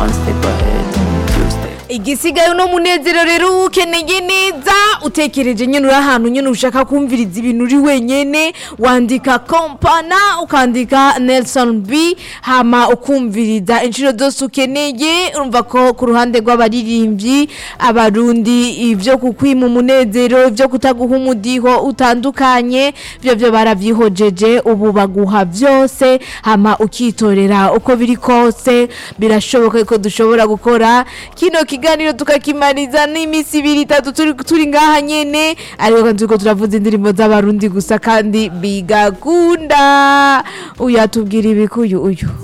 one step ahead two step igisigaye uno munezero rero ukeneye neza utekereje nyine uri ahantu nyine ushaka kumviriza ibintu uri wenyene wandika kompana ukandika nelson b hama ukumviriza inshuro zose ukeneye urumva ko ku ruhande rw'abaririmbyi abarundi ibyo kukwima umunezero ibyo kutaguha umudiho utandukanye byo byo baravyihojeje ubu baguha byose hama ukitorera uko biri kose birashoboka ko dushobora gukora kino kiganiro tukakimariza n'iminsi ibiri itatu turi, turi ngaha nyene ariko kandi turiko turavuza indirimbo z'abarundi gusa kandi bigakunda uyu atubwira ibikuyu uyu